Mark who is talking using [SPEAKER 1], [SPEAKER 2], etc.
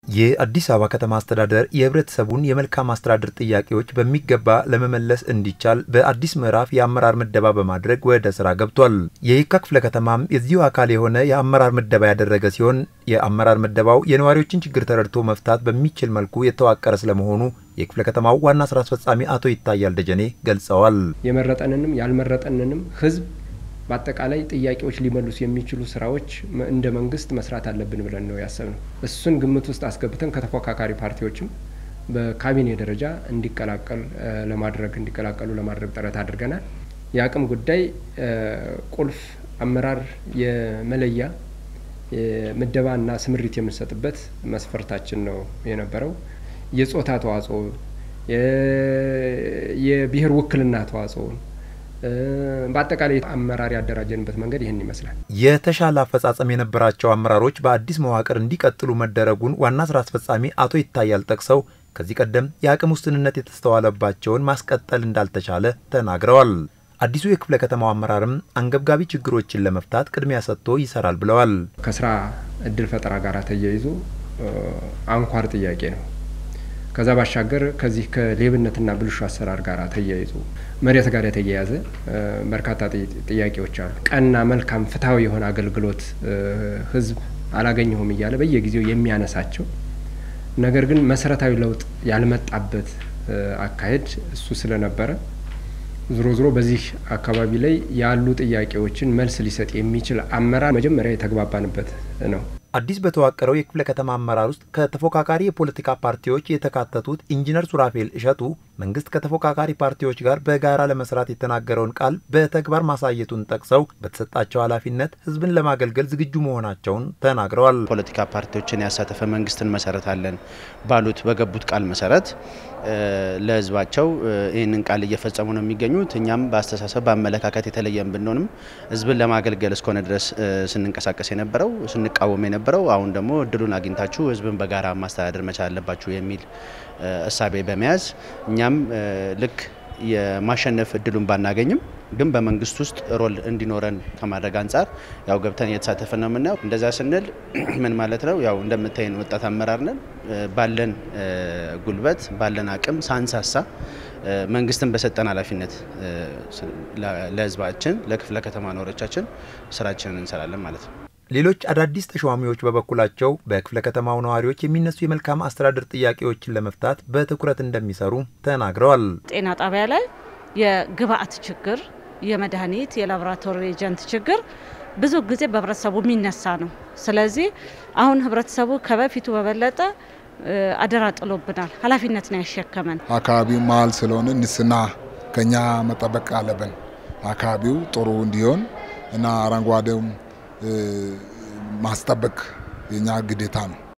[SPEAKER 1] የአዲስ አበባ ከተማ አስተዳደር የህብረተሰቡን የመልካም አስተዳደር ጥያቄዎች በሚገባ ለመመለስ እንዲቻል በአዲስ ምዕራፍ የአመራር ምደባ በማድረግ ወደ ስራ ገብቷል። የየካ ክፍለ ከተማም የዚሁ አካል የሆነ የአመራር ምደባ ያደረገ ሲሆን የአመራር ምደባው የነዋሪዎችን ችግር ተረድቶ መፍታት በሚችል መልኩ የተዋቀረ ስለመሆኑ የክፍለ ከተማው ዋና ስራ አስፈጻሚ አቶ ይታያል ደጀኔ ገልጸዋል።
[SPEAKER 2] የመረጠንንም ያልመረጠንንም ህዝብ በአጠቃላይ ጥያቄዎች ሊመልሱ የሚችሉ ስራዎች እንደ መንግስት መስራት አለብን ብለን ነው ያሰብነው። እሱን ግምት ውስጥ አስገብተን ከተፎካካሪ ፓርቲዎችም በካቢኔ ደረጃ እንዲቀላቀል ለማድረግ እንዲቀላቀሉ ለማድረግ ጥረት አድርገናል። የአቅም ጉዳይ ቁልፍ አመራር የመለያ ምደባና ስምሪት የምንሰጥበት መስፈርታችን ነው የነበረው። የጾታ ተዋጽኦ፣ የብሔር ውክልና ተዋጽኦ በአጠቃላይ አመራር ያደራጀንበት መንገድ ይህን ይመስላል።
[SPEAKER 1] የተሻለ አፈጻጸም የነበራቸው አመራሮች በአዲስ መዋቅር እንዲቀጥሉ መደረጉን ዋና ስራ አስፈጻሚ አቶ ይታያል ጠቅሰው ከዚህ ቀደም የአቅም ውስንነት የተስተዋለባቸውን ማስቀጠል እንዳልተቻለ ተናግረዋል። አዲሱ የክፍለ ከተማው አመራርም አንገብጋቢ ችግሮችን ለመፍታት ቅድሚያ ሰጥቶ ይሰራል ብለዋል።
[SPEAKER 2] ከስራ እድል ፈጠራ ጋር ተያይዞ አንኳር ጥያቄ ነው። ከዛ ባሻገር ከዚህ ከሌብነትና ብልሹ አሰራር ጋር ተያይዞ መሬት ጋር የተያያዘ በርካታ ጥያቄዎች አሉ። ቀና፣ መልካም፣ ፍትሐዊ የሆነ አገልግሎት ህዝብ አላገኘሁም እያለ በየጊዜው የሚያነሳቸው ነገር ግን መሰረታዊ ለውጥ ያልመጣበት አካሄድ እሱ ስለነበረ ዞሮ ዞሮ በዚህ አካባቢ ላይ ያሉ ጥያቄዎችን መልስ ሊሰጥ የሚችል አመራር መጀመሪያ የተግባባንበት ነው።
[SPEAKER 1] አዲስ በተዋቀረው የክፍለ ከተማ አመራር ውስጥ ከተፎካካሪ የፖለቲካ ፓርቲዎች የተካተቱት ኢንጂነር ሱራፌል እሸቱ መንግስት ከተፎካካሪ ፓርቲዎች ጋር በጋራ ለመስራት የተናገረውን ቃል በተግባር ማሳየቱን ጠቅሰው በተሰጣቸው ኃላፊነት ህዝብን ለማገልገል ዝግጁ መሆናቸውን ተናግረዋል።
[SPEAKER 3] ፖለቲካ ፓርቲዎችን ያሳተፈ መንግስትን መሰረታለን ባሉት በገቡት ቃል መሰረት ለህዝባቸው ይህንን ቃል እየፈጸሙ ነው የሚገኙት። እኛም በአስተሳሰብ በአመለካከት የተለየን ብንሆንም ህዝብን ለማገልገል እስከሆነ ድረስ ስንንቀሳቀስ የነበረው ስንቃወም የነበረው አሁን ደግሞ እድሉን አግኝታችሁ ህዝብን በጋራ ማስተዳደር መቻል አለባችሁ የሚል እሳቤ በመያዝ እኛም ልክ የማሸነፍ እድሉን ባናገኝም ግን በመንግስት ውስጥ ሮል እንዲኖረን ከማድረግ አንጻር ያው ገብተን እየተሳተፈ ነው የምናየው። እንደዛ ስንል ምን ማለት ነው? ያው እንደምታይን ወጣት አመራር ነን። ባለን ጉልበት ባለን አቅም ሳንሳሳ መንግስትን በሰጠን ኃላፊነት ለህዝባችን ለክፍለ ከተማ ነዋሪዎቻችን ስራችንን እንሰራለን ማለት ነው።
[SPEAKER 1] ሌሎች አዳዲስ ተሿሚዎች በበኩላቸው በክፍለ ከተማው ነዋሪዎች የሚነሱ የመልካም አስተዳደር ጥያቄዎችን ለመፍታት በትኩረት እንደሚሰሩ ተናግረዋል።
[SPEAKER 4] ጤና ጣቢያ ላይ የግብአት ችግር፣ የመድኃኒት የላቦራቶሪ ኤጀንት ችግር ብዙ ጊዜ በህብረተሰቡ የሚነሳ ነው። ስለዚህ አሁን ህብረተሰቡ ከበፊቱ በበለጠ አደራ ጥሎብናል። ኃላፊነት ነው ያሸከመን።
[SPEAKER 5] አካባቢው መሀል ስለሆነ ንጽህና ከኛ መጠበቅ አለብን። አካባቢው ጥሩ እንዲሆን እና አረንጓዴውም ማስጠበቅ የኛ ግዴታ ነው።